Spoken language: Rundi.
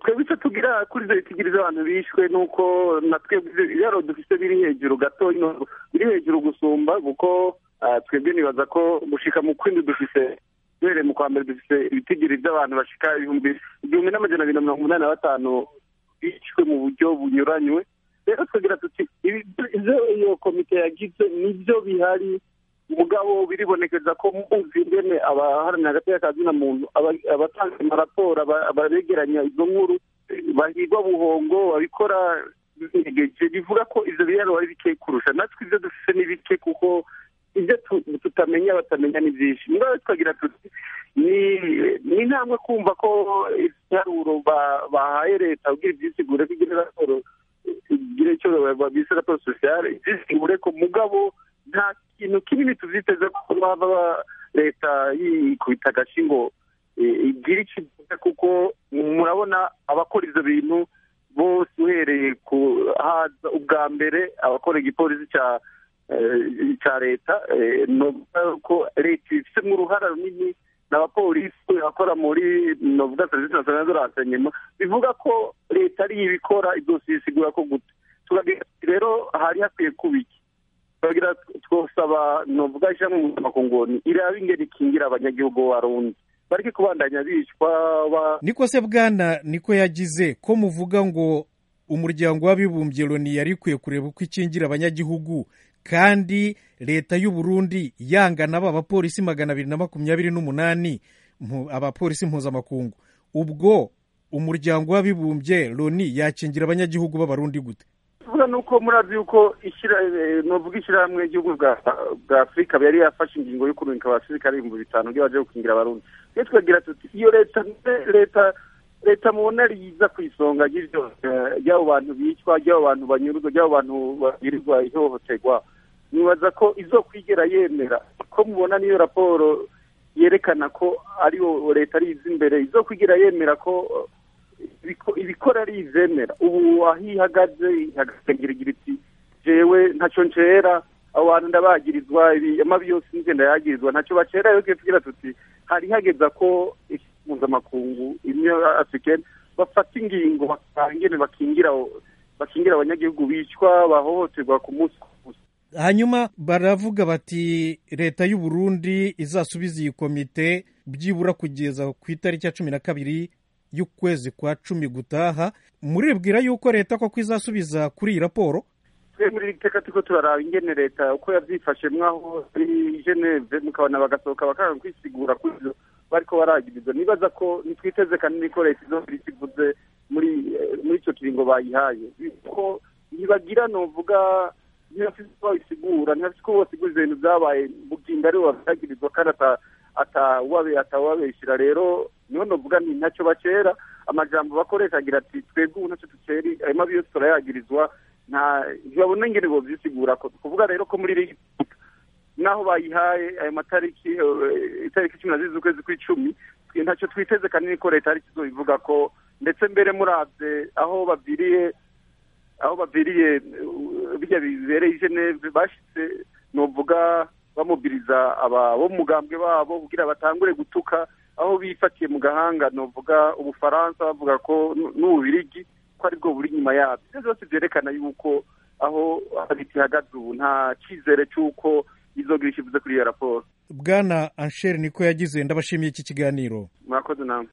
twebwe icyo tugira kuri izo bitigiri z'abantu bishwe ni uko na twebwe ibiraro dufite biri hejuru gato biri hejuru gusumba kuko twebwe nibaza ko gushika mu kwindi dufite duhereye mu kwa mbere dufite ibitigiri by'abantu bashika ibihumbi igihumbi n'amajana abiri na mirongo umunani na batanu bishwe mu buryo bunyuranywe rero twagira tuti ibyo iyo komite yagize nibyo bihari mugabo biribonekeza ko muzi ingene abaharanira agateka ka zina muntu abatanga amaraporo abaregeranya izo nkuru bahigwa buhongo babikora binegeje bivuga ko ivyo biraro ari bike kurusha natwe ivyo dufise ni bike kuko ibyo tutamenya batamenya ni byinshi mugabo twagira tuti ni intambwe kumva ko ibiharuro bahaye leta kugira ibyisigure ko igire raporo igire icyo bise raporo sosiyale ibyisigure ko mugabo nta kintu kinini tuvyiteze ko baba leta yikubita agashi ngo igire ikivuga kuko murabona abakora ivyo bintu bose uhereye ku haza ubwa mbere abakora igipolisi ca ca leta ko leta ifitemo uruhara runini n'abapolisi bakora muri novuga serivisi nasiyonali de renseignement bivuga ko leta ariyo ibikora idosisigura ko gute turagira rero hari hakwiye kuba iki turagira twosaba novuga ishyirahamwe mpuzamakungu iraba ingene ikingira abanyagihugu b'abarundi bareke kubandanya bicwa niko se bwana niko yagize ko muvuga ngo umuryango w'abibumbye loni yari ikwiye kureba uko ikingira abanyagihugu kandi leta y'u Burundi yangana aba bapolisi magana abiri na makumyabiri n'umunani abapolisi mpuzamakungu ubwo umuryango w'abibumbye loni yakingira abanyagihugu b'abarundi gute tuvuga nuko murazi yuko novuga ishyirahamwe ry'igihugu bwa afurika yari yafashe ingingo yo kurungika abasirikare ibihumbi bitanu byo baje gukingira abarundi iyo twagira tuti iyo leta leta leta mubona riza ku isonga ry'iryo ry'abo bantu bicwa ry'abo bantu banyurwa ry'abo bantu bagirirwa ihohoterwa nibaza ko izo kwigera yemera ko mubona niyo raporo yerekana ko ariyo leta ari izi imbere izo kwigera yemera ko ibikora ari izemera ubu aho ihagaze ihagaze ngira iti jewe ntacyo ncera abo bantu ndabagirizwa amabi yose ngenda yagirizwa ntacyo bacera rero tugira tuti hari hageza ko mpuzamakungu imwe africaine bafata ingingo bakangene bakingira bakingira abanyagihugu bicwa bahohoterwa ku munsi ku munsi hanyuma baravuga bati leta y'u Burundi izasubiza iyi komite byibura kugeza ku itariki ya cumi na kabiri y'ukwezi kwa cumi gutaha muribwira yuko leta koko izasubiza kuri iyi raporo twe muri iri teka turiko turaraba ingene leta uko yavyifashemwo aho muri geneve mukabona bagasohoka bakanga kwisigura kuri ivyo bariko baragirizwa nibaza ko nitwiteze kanini ko leta izokora icyo ivuze muri muri ico kiringo bayihaye ko ntibagira novuga ntibafise uko babisigura ntibafise uko bosiguriza ibintu vyabaye bugingo aribo babyagirizwa kandi atawabeshera rero niho novuga nti ntacyo bacera amajambo bakoresha agira ati twebwe ubu ntacyo duceri ayo mabi yose turayagirizwa nta ntibabona ingene bovyisigura ko kuvuga rero ko muri iri naho bayihaye ayo matariki itariki cumi na zibiri z'ukwezi kw'icumi ntacyo twiteze kanini ko leta ari kizobivuga ko ndetse mbere muravye aho baviriye aho baviriye bijya bibereye i geneve bashitse novuga bamubiriza aba bo mugambwe babo kugira batangure gutuka aho bifatiye mu gahanga novuga ubufaransa bavuga ko n'ububirigi ko aribwo buri inyuma yabyo ibyo byose byerekana yuko aho leta ihagaze ubu nta cyizere cy'uko izogira ikivuze kuri iyo raporo bwana ansheri niko yagize ndabashimiye iki kiganiro mwakoze namwe